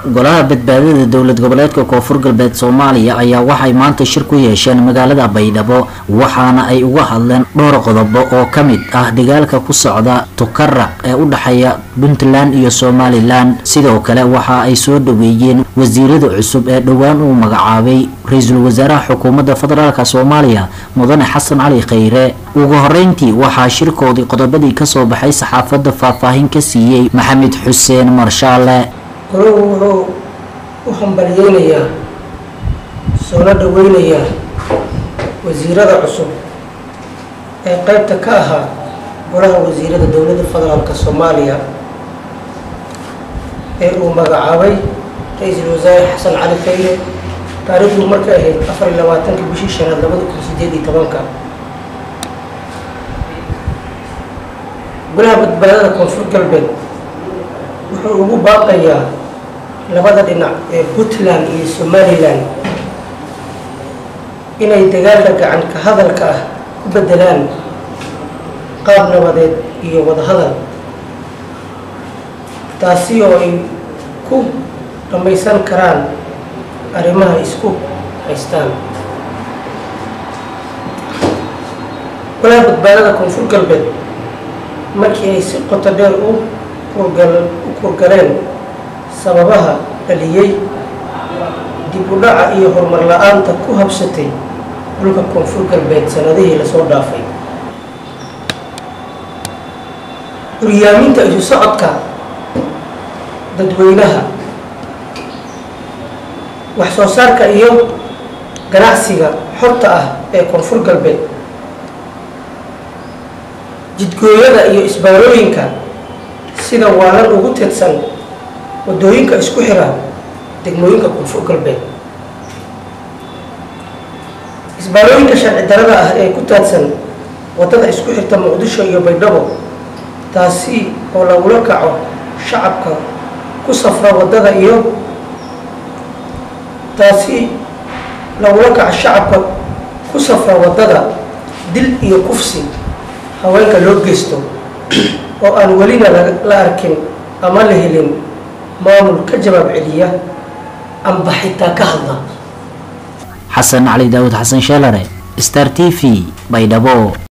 golaha badbaadada dowlad goboleedka koonfur galbeed soomaaliya ayaa waxay maanta shir ku yeesheen magaalada baydhabo waxaana ay uga hadleen dhowr qodobo oo ka mid ah dagaalka ku socda tukaraq ee u dhexeeya puntland iyo somalilan sidoo kale waxa ay soo dhaweeyeen wasiirada cusub ee dhowaan uu magacaabay ra-iisul wasaaraha xukuumadda federaalk soomaaliya mudane xasan cali khayre ugu horeyntii waxaa shirkoodii qodobadii kasoo baxay saxaafadda faahfaahin ka siiyey maxamed xuseen marshaale golahu wuxuu u hambalyeynayaa soona dhaweynayaa wasiirada cusub ee qeybta ka ahaa golaha wasiirada dowladda federaalk soomaaliya ee uu magacaabay ra-iisul wasaare xasan cali khayre taariikhdu markay ahayd afar iyo labaatanka bishii shanaad labada kun sideed iyo tobanka golaha badbaadada koonfur galbeed wuxuu ugu baaqayaa labada dhinac ee puntland iyo somalilan inay dagaalka gacan ka hadalka ah ku bedelaan qaab nabadeed iyo wadahadal taasi oo ay ku dhammaysan karaan arrimaha isku haystaan golaha badbaadada koonfur galbeed markii ay si qoto dheer u u kurgaleen sababaha dhaliyey dib u dhaca iyo horumar la-aanta ku habsatay dhulka koonfur galbeed sanadihii lasoo dhaafay curyaaminta isu socodka dadweynaha wax soo saarka iyo ganacsiga xorta ah ee koonfur galbeed jidgooyada iyo isbaarooyinka sida waalan ugu teedsan wadooyinka isku xira degmooyinka koonfur galbeed isbaarooyinka sharci darada ah ee ku taadsan wadada isku xirta muqdisho iyo baydhabo taasi oo lagula kaco shacabka ku safra wadada iyo taasi lagula kaco shacabka ku safra wadada dil iyo kufsi haweenka loo geysto oo aan welina la arkin ama la helin maamul ka jawaab celiya amba xitaa ka hadla xasan cali daawud xasan sheelare star t v baydhabo